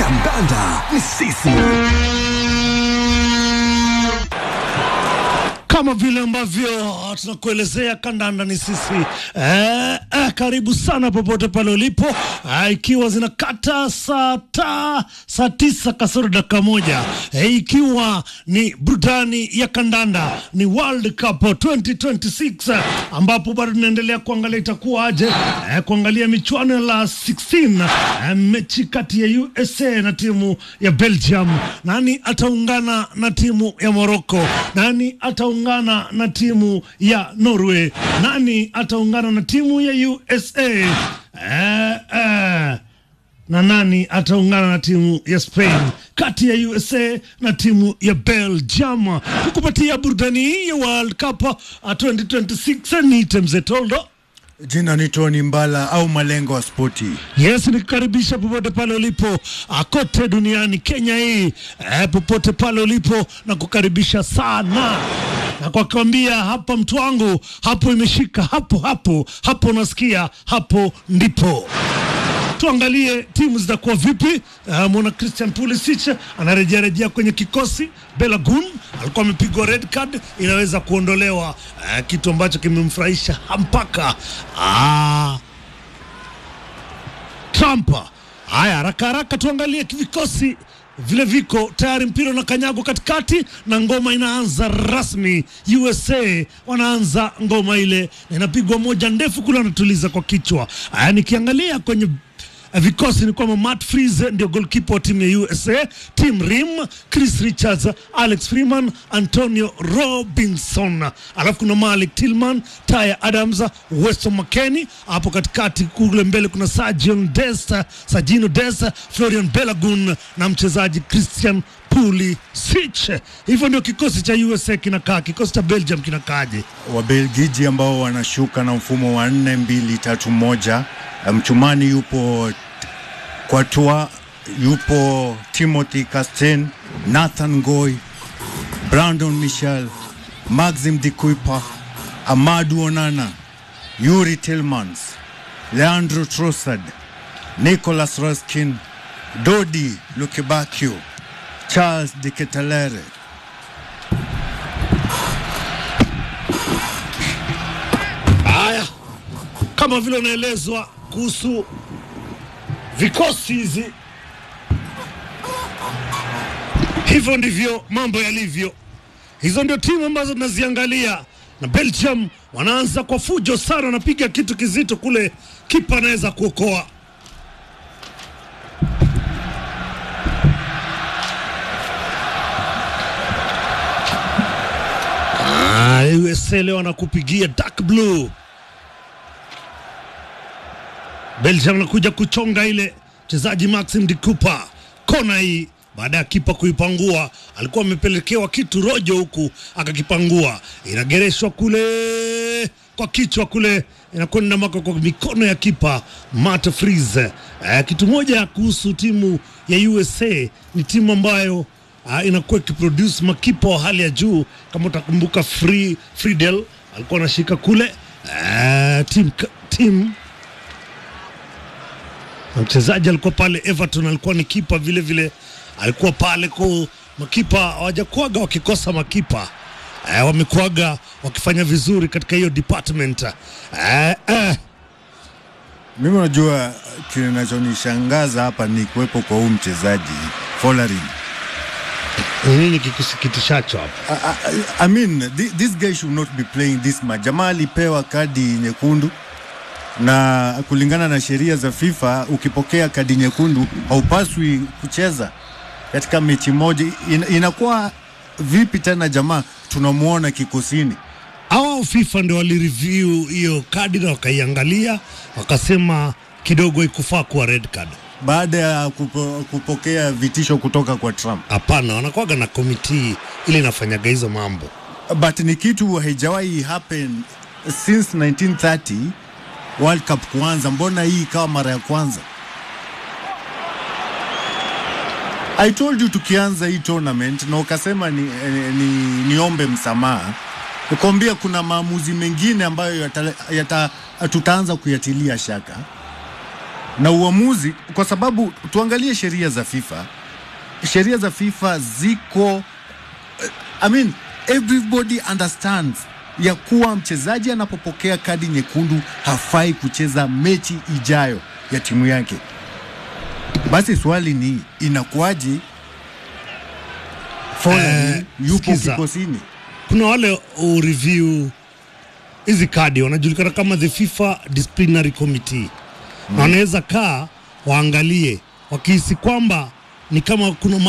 Kandanda ni sisi. kama vile ambavyo tunakuelezea kandanda ni sisi eh, eh, karibu sana popote pale ulipo eh, ikiwa zinakata saa ta saa tisa kasoro dakika moja eh, ikiwa ni burudani ya kandanda ni World Cup 2026 eh, ambapo bado tunaendelea kuangalia itakuwa aje eh, kuangalia michuano ya la 16 eh, mechi kati ya USA na timu ya Belgium. Nani ataungana na timu ya Morocco? Nani ataungana na timu ya Norway? Nani ataungana na timu ya USA? Eh, eh na nani ataungana na timu ya Spain kati ya USA na timu ya Belgium kukupatia burudani hii ya World Cup uh, 2026 ni Temze Toldo. Jina ni Tony Mbala au Malengo wa Spoti. Yes, nikukaribisha popote pale ulipo ah, kote duniani, Kenya hii eh, popote pale ulipo na kukaribisha sana na kwa kuambia hapa, mtu wangu, hapo imeshika hapo hapo hapo, unasikia hapo ndipo tuangalie timu zitakuwa vipi. Uh, mwana Christian Pulisic anarejea rejea kwenye kikosi. Belagun alikuwa amepigwa red card, inaweza kuondolewa, uh, kitu ambacho kimemfurahisha mpaka uh, Trump. Haya, haraka haraka tuangalie vikosi vile viko tayari, mpira na kanyago katikati na ngoma inaanza rasmi. USA wanaanza ngoma ile na inapigwa moja ndefu kule, wanatuliza kwa kichwa. Haya, nikiangalia kwenye eh, vikosi ni kwamba Matt Freeze ndio goalkeeper wa timu ya USA, Tim Rim, Chris Richards, Alex Freeman, Antonio Robinson, alafu kuna Malik Tillman, Tyre Adams, Weston McKennie. Hapo katikati kule mbele kuna Sergion Dest, Sergino Dest, Florian Belagun na mchezaji Christian Pulisic. Hivyo ndio kikosi cha USA kinakaa. Kikosi cha Belgium kinakaaje? Wabelgiji ambao wanashuka na mfumo wa nne mbili tatu moja. Mchumani yupo Kwatua, yupo Timothy Castagne, Nathan Goy, Brandon Michel, Maxim de Kuyper, Amadou Onana, Yuri Tillmans, Leandro Trossard, Nicolas Ruskin, Dodi Lukebakio, Charles de Ketelere. Haya, kama vile unaelezwa kuhusu vikosi hizi, hivyo ndivyo mambo yalivyo. Hizo ndio timu ambazo tunaziangalia, na Belgium wanaanza kwa fujo sana, wanapiga kitu kizito kule, kipa anaweza kuokoa. Ah, USA leo wanakupigia dark blue. Belgium anakuja kuchonga ile mchezaji Maxim de Cooper kona hii baada ya kipa kuipangua, alikuwa amepelekewa kitu rojo huku akakipangua, inagereshwa kule kwa kichwa kule, inakwenda maka kwa mikono ya kipa Matt Freeze. Eh, kitu moja kuhusu timu ya USA ni timu ambayo uh, inakuwa ikiproduce makipa wa hali ya juu. Kama utakumbuka Free, Friedel alikuwa anashika kule uh, team, team na mchezaji alikuwa pale Everton, alikuwa ni kipa vile vile, alikuwa pale kwa makipa hawajakuaga wakikosa makipa eh, wamekuaga wakifanya vizuri katika hiyo department eh, eh. Mimi unajua kinachonishangaza hapa ni kuwepo kwa huu mchezaji Folarin. Ni nini kikusikitishacho hapa? I, I, I mean, thi- this guy should not be playing this much. Jamaa alipewa kadi nyekundu na kulingana na sheria za FIFA, ukipokea kadi nyekundu haupaswi kucheza katika mechi moja. In, inakuwa vipi tena jamaa tunamwona kikosini? Hawa FIFA ndio walireview hiyo kadi na wakaiangalia wakasema kidogo ikufaa kuwa red card. baada ya kupo, kupokea vitisho kutoka kwa Trump. Hapana, wanakuwaga na komiti ili inafanyaga hizo mambo. But ni kitu haijawahi happen since 1930 World Cup kuanza. Mbona hii ikawa mara ya kwanza? I told you tukianza hii tournament na ukasema ni, ni, ni, niombe msamaha nikwambia kuna maamuzi mengine ambayo yata, yata, tutaanza kuyatilia shaka na uamuzi, kwa sababu tuangalie sheria za FIFA. Sheria za FIFA ziko I mean, everybody understands ya kuwa mchezaji anapopokea kadi nyekundu hafai kucheza mechi ijayo ya timu yake. Basi swali ni inakuwaje Foley Eh, yupo sikiza. kikosini? kuna wale ureview hizi kadi wanajulikana kama the FIFA disciplinary committee na wanaweza kaa waangalie wakihisi kwamba ni kama kuna